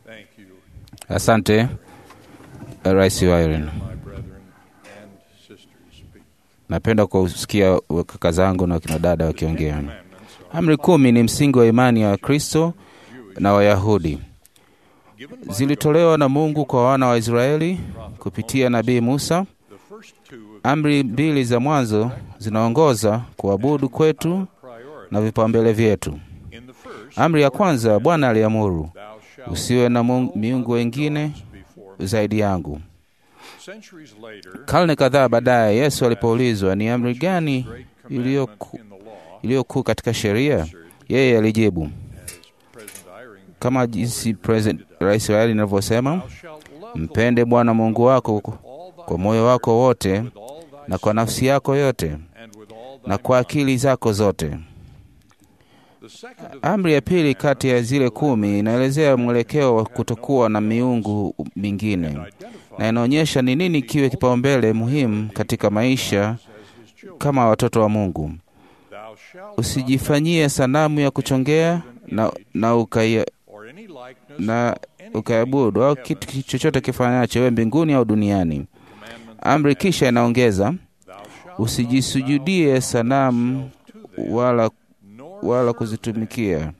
Thank you, Asante Rais Wyron. my brethren and sisters speak. Napenda kusikia kaka zangu na wakina dada wakiongea. Commandments are Amri kumi ni msingi wa imani ya Wakristo na Wayahudi. given by Zilitolewa na Mungu kwa wana wa Israeli kupitia nabii Musa. the first two of Amri mbili za mwanzo zinaongoza kuabudu kwetu priority. na vipaumbele vyetu. In the first, Amri ya kwanza, Bwana aliamuru, thou shalt usiwe na mungu- miungu wengine before me. zaidi yangu. Centuries later, Karne kadhaa baadaye, Yesu alipoulizwa ni amri gani great iliyo commandment ku- in the law, iliyo kuu katika sheria, yeye alijibu as President Eyring, kama jinsi President Rais wa Israeli anavyosema, thou shalt love the mpende Bwana Mungu wako Lord all thy kwa moyo wako wote with all thy na kwa nafsi yako yote and with all thy na kwa akili zako zote. The second of Amri ya pili kati ya zile kumi inaelezea mwelekeo wa kutokuwa na miungu mingine identify na inaonyesha ni nini kiwe kipaumbele muhimu katika maisha as his children. kama watoto wa Mungu. Thou shalt Usijifanyie sanamu ya kuchongea na, na, ukai, or any likeness na of anything ukaabudu au in kitu heaven, chochote kifanyacho iwe mbinguni au duniani. commandment Amri kisha inaongeza thou shalt usijisujudie sanamu wala, nor wala serve kuzitumikia.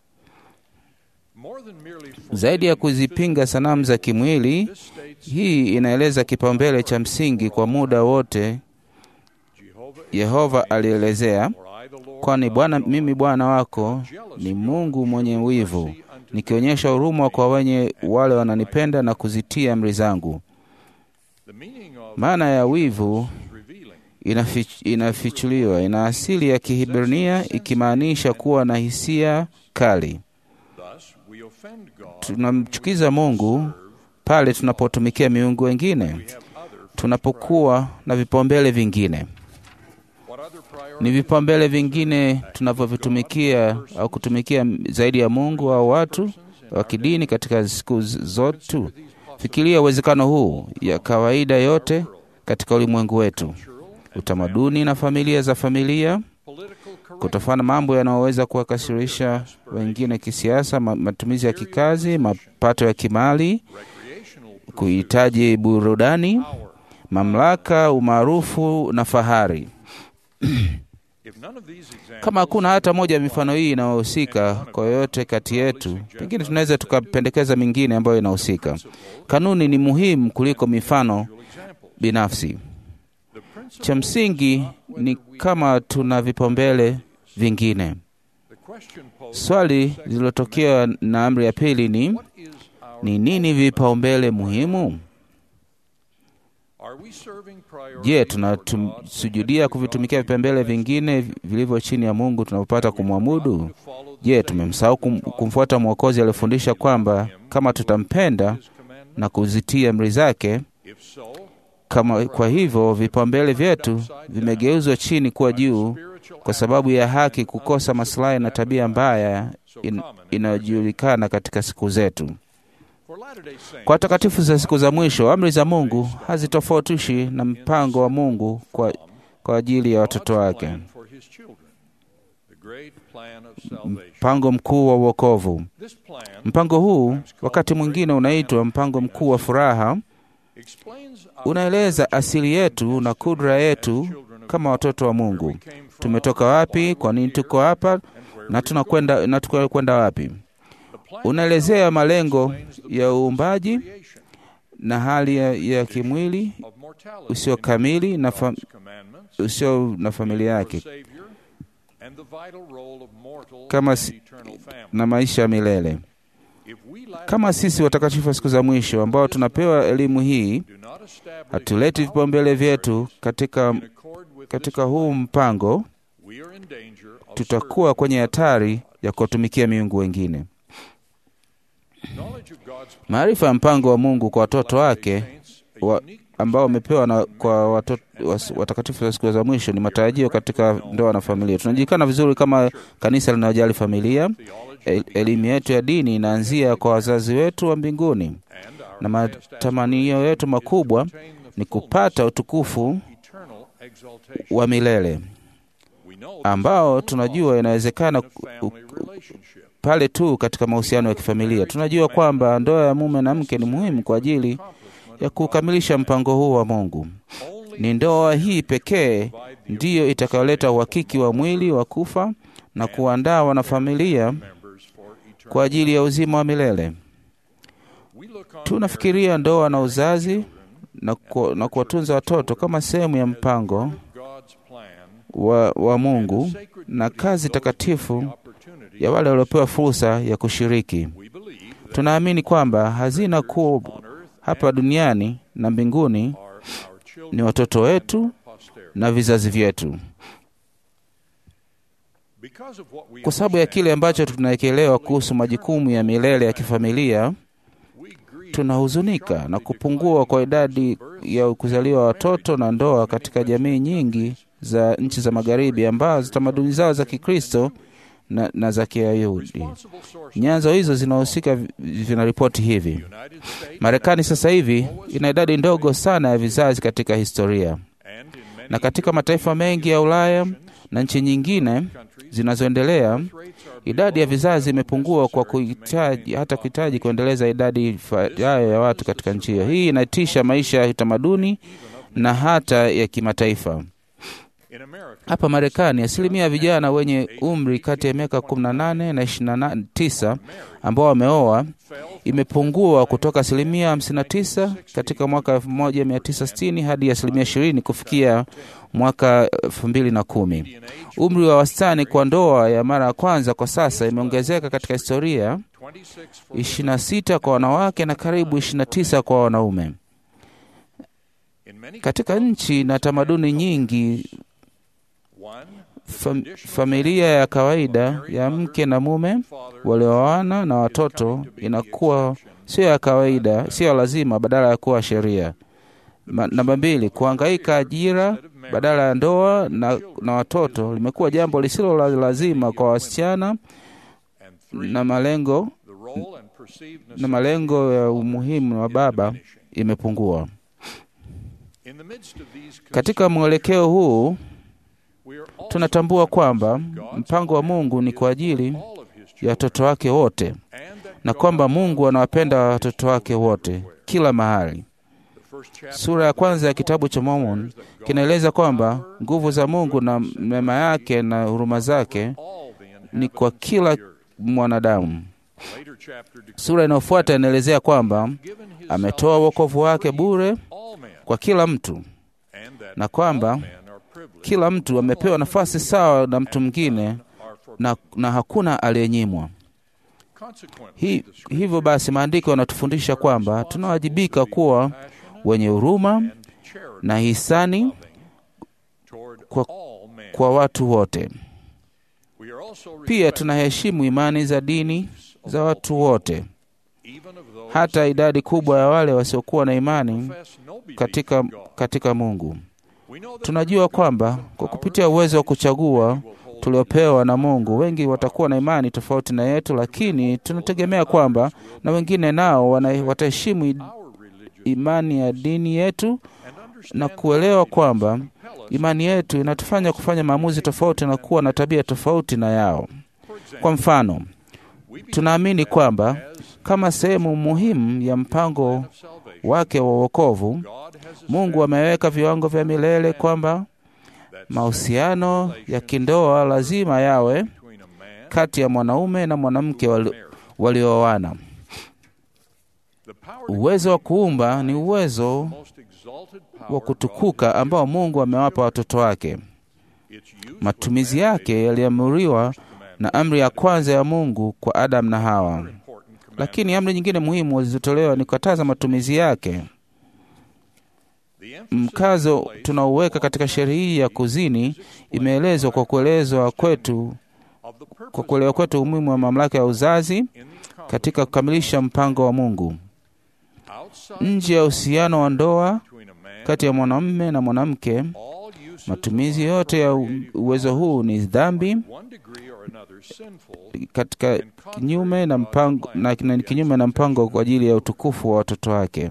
more than merely Zaidi ya kuzipinga sanamu za kimwili, this states hii inaeleza kipaumbele cha msingi kwa muda wote Jehovah Yehova alielezea, for I the Lord kwani thy Bwana God, mimi Bwana wako ni Mungu mwenye wivu, nikionyesha huruma kwa wenye wale wananipenda na kuzitia amri zangu. the meaning of Maana ya wivu is revealing inafich, inafichuliwa, ina asili ya Kihibrania ikimaanisha kuwa na hisia kali. thus we offend God Tunamchukiza Mungu pale tunapotumikia miungu wengine, we have other tunapokuwa na vipaumbele vingine. what other Ni priorities vipaumbele vingine tunavyovitumikia au kutumikia zaidi ya Mungu au watu wa kidini katika siku zote. Fikiria uwezekano huu ya kawaida yote katika ulimwengu wetu, utamaduni na familia za familia, political correct kutofana mambo yanayoweza kuwakasirisha wengine kisiasa, ma- matumizi ya kikazi, mapato ya kimali, recreational kuhitaji burudani, power mamlaka, umaarufu na fahari. if none of these examples Kama hakuna hata moja ya mifano hii inayohusika kwa yoyote kati yetu, pengine tunaweza tukapendekeza mingine ambayo inahusika. Kanuni ni muhimu kuliko mifano examples binafsi. the principle Cha msingi ni kama tuna vipaumbele vingine. the question posed Swali lililotokea na amri ya pili ni what is our ni nini vipaumbele muhimu? are we serving priorities Je, for tunasujudia kuvitumikia vipaumbele vingine vilivyo chini ya Mungu tunapopata kumwabudu? God to follow the Je, tumemsahau kum, kumfuata Mwokozi aliyefundisha kwamba kama tutampenda his commandment na kuzitia amri zake if so kama kwa hivyo vipaumbele vyetu vimegeuzwa chini kuwa juu spiritual kwa sababu ya haki kukosa maslahi na tabia mbaya in, inayojulikana katika siku zetu. for Latter-day Saints Kwa watakatifu za siku za mwisho, amri za Mungu hazitofautishi na mpango wa Mungu kwa, kwa ajili ya watoto God's wake, plan for his children the great plan of salvation mpango mkuu wa uokovu. this plan Mpango huu wakati mwingine unaitwa mpango mkuu wa furaha, explains unaeleza asili yetu na kudra yetu kama watoto wa Mungu. Tumetoka wapi? Kwa nini tuko hapa? Na tunakwenda na tunakwenda wapi? Unaelezea malengo ya uumbaji creation na hali ya, ya kimwili of mortality usio kamili na, fa, commandments usio na familia yake Savior and the vital role of mortal Kama and si- eternal family na maisha ya milele. if we lack Kama sisi watakatifu wa siku za mwisho ambao tunapewa elimu hii, do not establish hatuleti vipaumbele vyetu katika, in accord with katika huu mpango, this, we are in danger of tutakuwa kwenye hatari ya kuwatumikia miungu wengine. serving. Knowledge of God's plan Maarifa ya mpango wa Mungu kwa watoto wake saints a wa, unique ambao wamepewa na kwa watoto, was, watakatifu wa siku za mwisho ni matarajio katika ndoa na familia. Tunajulikana vizuri kama kanisa linalojali familia. theology El, elimu yetu ya dini inaanzia kwa wazazi wetu wa mbinguni, and our na matamanio yetu makubwa attain the ni kupata utukufu eternal exaltation. wa milele We know ambao tunajua inawezekana in a ku- family relationship. pale tu katika mahusiano ya kifamilia. Tunajua kwamba ndoa ya mume na mke ni muhimu kwa ajili ya kukamilisha mpango huu wa Mungu. Ni ndoa hii pekee ndiyo itakayoleta uhakiki wa mwili wa kufa na kuandaa wanafamilia kwa ajili ya uzima wa milele. Tunafikiria ndoa na uzazi na, ku, na kuwatunza watoto kama sehemu ya mpango wa, wa Mungu na kazi takatifu ya wale waliopewa fursa ya kushiriki. Tunaamini kwamba hazina kuu hapa duniani na mbinguni ni watoto wetu na vizazi vyetu. Kwa sababu ya kile ambacho tunaekelewa kuhusu majukumu ya milele ya kifamilia, tunahuzunika na kupungua kwa idadi ya kuzaliwa watoto na ndoa katika jamii nyingi za nchi za Magharibi ambazo tamaduni zao za Kikristo na, na za Kiyahudi. Nyanzo hizo zinahusika vinaripoti hivi: Marekani sasa hivi ina idadi ndogo sana ya vizazi katika historia, na katika mataifa mengi ya Ulaya na nchi nyingine zinazoendelea idadi ya vizazi imepungua kwa kuhitaji hata kuhitaji kuendeleza idadi ifayo ya watu katika nchi hiyo. Hii inaitisha maisha ya utamaduni na hata ya kimataifa. Hapa Marekani, asilimia ya vijana wenye umri kati ya miaka 18 na 29 ambao wameoa imepungua kutoka asilimia 59 katika mwaka 1960 hadi asilimia 20 kufikia mwaka 2010. Umri wa wastani kwa ndoa ya mara ya kwanza kwa sasa imeongezeka katika historia, 26 kwa wanawake na karibu 29 kwa wanaume. Katika nchi na tamaduni nyingi Fam, familia ya kawaida ya mke na mume walioana na watoto inakuwa sio ya kawaida, sio lazima, badala ya kuwa sheria. Namba mbili, kuhangaika ajira badala ya ndoa na, na watoto limekuwa jambo lisilo la lazima kwa wasichana na malengo na malengo ya umuhimu wa baba imepungua. Katika mwelekeo huu tunatambua kwamba mpango wa Mungu ni kwa ajili ya watoto wake wote na kwamba Mungu anawapenda watoto wake wote kila mahali. Sura ya kwanza ya kitabu cha Mormon kinaeleza kwamba nguvu za Mungu na mema yake na huruma zake ni kwa kila mwanadamu. Sura inayofuata inaelezea kwamba ametoa wokovu wake bure kwa kila mtu na kwamba kila mtu amepewa nafasi sawa na mtu mwingine na, na hakuna aliyenyimwa. Hi, hivyo basi maandiko yanatufundisha kwamba tunawajibika kuwa wenye huruma na hisani kwa, kwa watu wote. Pia tunaheshimu imani za dini za watu wote, hata idadi kubwa ya wale wasiokuwa na imani katika, katika Mungu. Tunajua kwamba kwa kupitia uwezo wa kuchagua tuliopewa na Mungu, wengi watakuwa na imani tofauti na yetu, lakini tunategemea kwamba na wengine nao wataheshimu imani ya dini yetu na kuelewa kwamba imani yetu inatufanya kufanya maamuzi tofauti na kuwa na tabia tofauti na yao. Kwa mfano, tunaamini kwamba kama sehemu muhimu ya mpango wake wa wokovu, Mungu ameweka viwango vya milele kwamba mahusiano ya kindoa lazima yawe kati ya mwanaume na mwanamke walioana. Uwezo wa kuumba ni uwezo wa kutukuka ambao Mungu amewapa watoto wake. Matumizi yake yaliamuriwa na amri ya kwanza ya Mungu kwa Adamu na Hawa, lakini amri nyingine muhimu zilizotolewa ni kukataza matumizi yake. Mkazo tunaoweka katika sheria hii ya kuzini imeelezwa kwa kuelezwa kwetu kwa kuelewa kwetu umuhimu wa mamlaka ya uzazi katika kukamilisha mpango wa Mungu. Nje ya uhusiano wa ndoa kati ya mwanamume na mwanamke, matumizi yote ya uwezo huu ni dhambi katika kinyume na mpango, na kinyume na mpango kwa ajili ya utukufu wa watoto wake.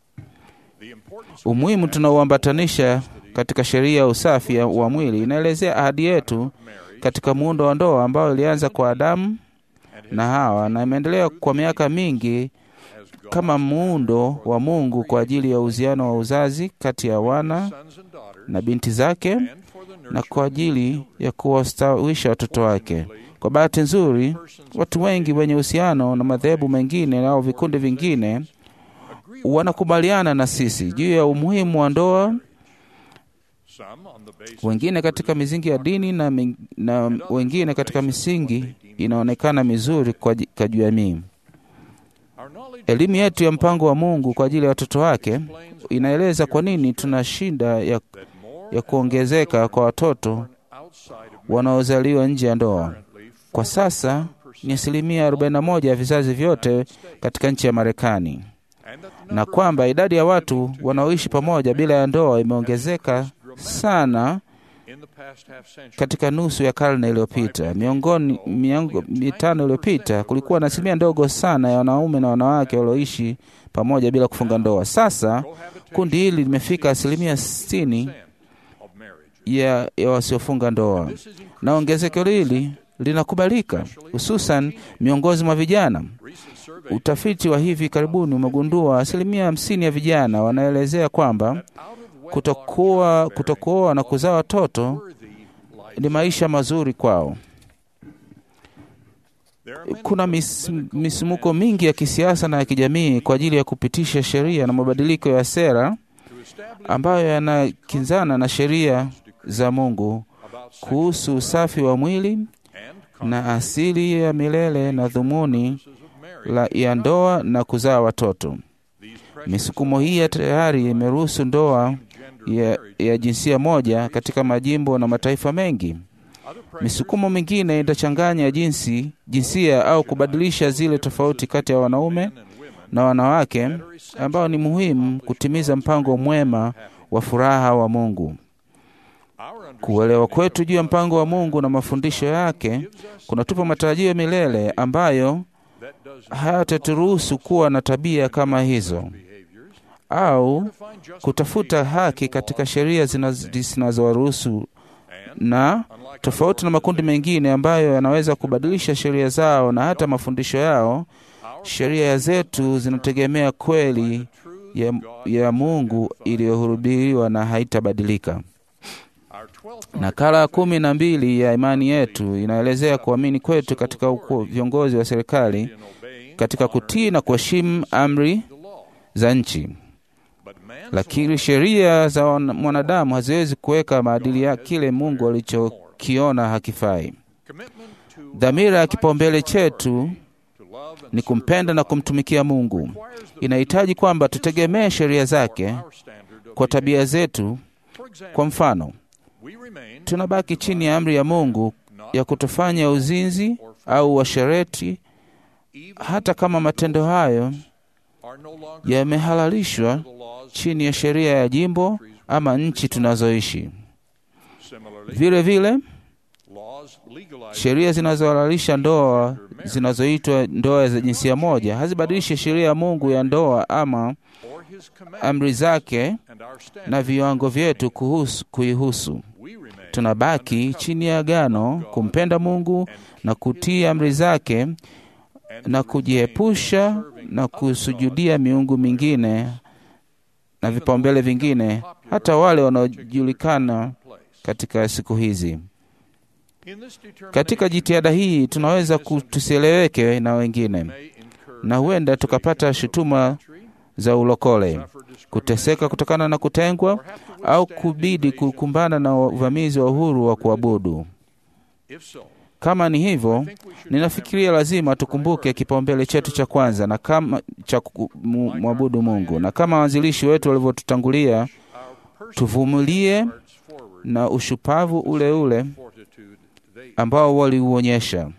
Umuhimu tunaoambatanisha katika sheria ya usafi wa mwili inaelezea ahadi yetu katika muundo wa ndoa ambao ilianza kwa Adamu na Hawa na imeendelea kwa miaka mingi as God kama muundo wa Mungu kwa ajili ya uhusiano wa uzazi kati ya wana sons and daughters na binti zake and for the na nurture kwa ajili ya kuwastawisha watoto wake. Kwa bahati nzuri, watu wengi wenye uhusiano na madhehebu mengine au vikundi vingine agree wanakubaliana na sisi juu ya umuhimu wa ndoa, some on the basis wengine katika misingi ya dini na, mi- na wengine katika misingi inaonekana mizuri kwa ji- kwa jamii. our knowledge Elimu yetu ya mpango wa Mungu kwa ajili ya watoto wake inaeleza kwa nini tuna shida ya, that more ya kuongezeka kwa watoto outside of wanaozaliwa nje ya ndoa. currently Kwa sasa ni asilimia 41 ya vizazi vyote katika nchi ya Marekani, and that the na kwamba idadi ya watu wanaoishi pamoja bila ya ndoa imeongezeka sana in the past half century katika nusu ya karne iliyopita. Miongoni miongo mitano iliyopita kulikuwa na asilimia ndogo sana ya wanaume na wanawake walioishi pamoja bila kufunga ndoa. Sasa kundi hili limefika asilimia 60 of marriage ya, ya wasiofunga ndoa, na ongezeko hili linakubalika hususan miongoni mwa vijana. recent survey Utafiti wa hivi karibuni umegundua asilimia hamsini ya vijana wanaelezea kwamba out of wedlock kutokuwa kutokuoa na kuzaa watoto worthy life ni maisha mazuri kwao. there are many Kuna mis, misumuko mingi ya kisiasa na ya kijamii kwa ajili ya kupitisha sheria na mabadiliko ya sera to establish ambayo yanakinzana na sheria za Mungu about sex kuhusu usafi wa mwili and na asili ya milele na dhumuni consequences of marriage la ya ndoa na kuzaa watoto. these pressures Misukumo hii ya tayari imeruhusu ndoa gender ya, marriage ya jinsia moja katika majimbo na mataifa mengi. other pressures Misukumo mingine itachanganya jinsi jinsia au kubadilisha zile tofauti kati ya wanaume and women na wanawake ambao ni muhimu kutimiza mpango mwema wa furaha wa Mungu. our understanding Kuelewa kwetu juu ya mpango wa Mungu na mafundisho yake kunatupa matarajio ya milele ambayo that does hayataturuhusu kuwa na tabia kama hizo behaviors au find justification kutafuta haki katika sheria zinaz- zinazowaruhusu and na unlike tofauti na makundi mengine ambayo yanaweza kubadilisha sheria zao na hata mafundisho yao, our sheria zetu zinategemea kweli true ya, ya Mungu iliyohubiriwa na haitabadilika. our 12th Nakala ya kumi na mbili ya imani yetu inaelezea kuamini kwetu katika uko viongozi wa serikali in obeying katika kutii na kuheshimu amri the law za nchi, but man's lakini sheria za wana- mwanadamu haziwezi kuweka maadili ya kile Mungu alichokiona hakifai. commitment to Dhamira ya kipaumbele chetu to love and ni kumpenda na kumtumikia Mungu. Inahitaji kwamba tutegemee sheria zake our standard of kwa tabia zetu. for example Kwa mfano, we remain tunabaki chini ya amri ya Mungu ya kutofanya uzinzi au washereti, even hata kama matendo hayo are no longer yamehalalishwa the laws chini ya sheria ya jimbo ama nchi tunazoishi. similarly Vile vile laws legalize sheria zinazohalalisha ndoa zinazoitwa ndoa za jinsia moja hazibadilishi sheria ya Mungu ya ndoa ama or his command amri zake and our na standard viwango vyetu kuhusu, kuihusu. we remain Tunabaki chini ya agano kumpenda Mungu na kutii amri zake and na kujiepusha na kusujudia miungu mingine na vipaumbele vingine, hata wale wanaojulikana place katika siku hizi. in this determination Katika jitihada hii tunaweza ku- tusieleweke na wengine, may incur na huenda tukapata shutuma za ulokole, kuteseka kutokana na kutengwa, au kubidi kukumbana na uvamizi wa uhuru wa kuabudu. if so Kama ni hivyo, ninafikiria lazima tukumbuke kipaumbele chetu cha kwanza na kama cha kumwabudu Mungu, na kama waanzilishi wetu walivyotutangulia, our personal tuvumilie hearts forward na ushupavu ule ule fortitude they ambao waliuonyesha.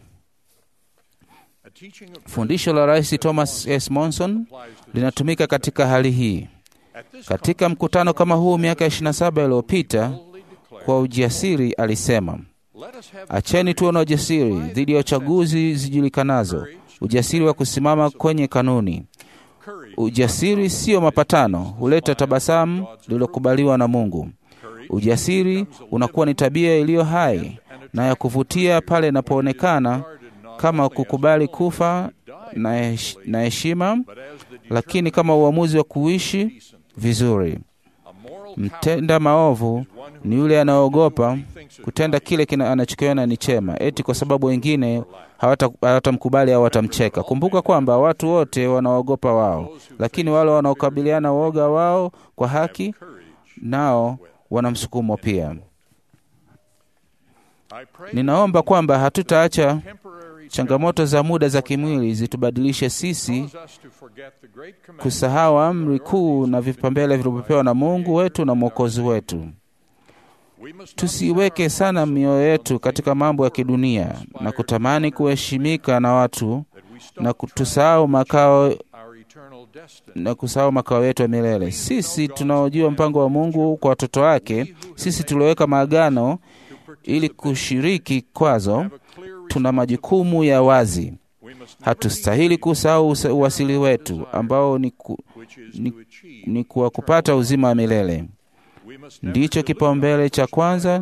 a teaching of Fundisho la Rais Thomas S. Monson applies to linatumika katika hali hii. at this Katika mkutano kama huu miaka 27 iliyopita, boldly declare kwa ujasiri alisema, let us have acheni tuwe na ujasiri dhidi ya uchaguzi zijulikanazo, ujasiri wa kusimama kwenye kanuni. courage Ujasiri sio mapatano, huleta tabasamu lililokubaliwa na Mungu. courage Ujasiri unakuwa ni tabia iliyo hai na ya kuvutia pale inapoonekana guarded not kama kukubali kufa na hesh- na heshima, lakini kama uamuzi wa kuishi vizuri. Mtenda maovu ni yule anaogopa kutenda kile kina anachokiona ni chema, eti kwa sababu wengine hawata- hawatamkubali au watamcheka. Kumbuka kwamba watu wote wanaogopa wao, lakini wale wanaokabiliana uoga wao kwa haki, nao wana msukumo pia. Ninaomba kwamba hatutaacha changamoto za muda za kimwili zitubadilishe sisi kusahau amri kuu na vipaumbele vilivyopewa na Mungu wetu na Mwokozi wetu. Tusiweke sana mioyo yetu katika mambo ya kidunia na kutamani kuheshimika na watu na kutusahau makao na kusahau makao yetu ya milele. Sisi tunaojua mpango wa Mungu kwa watoto wake, sisi tulioweka maagano ili kushiriki kwazo, tuna majukumu ya wazi. Hatustahili kusahau usa- uwasili wetu ambao ni, ku, ni, ni kuwa kupata uzima wa milele. Ndicho kipaumbele cha kwanza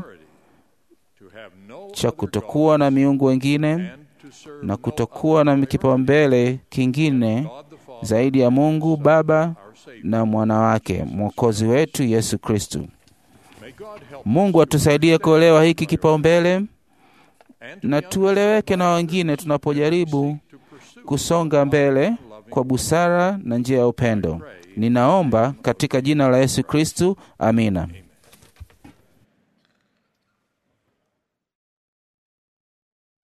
cha kutokuwa na miungu wengine na kutokuwa na kipaumbele kingine zaidi ya Mungu Baba na mwana wake mwokozi wetu Yesu Kristu. Mungu atusaidie kuelewa hiki kipaumbele na tueleweke na wengine tunapojaribu kusonga mbele kwa busara na njia ya upendo. Ninaomba katika jina la Yesu Kristu, amina.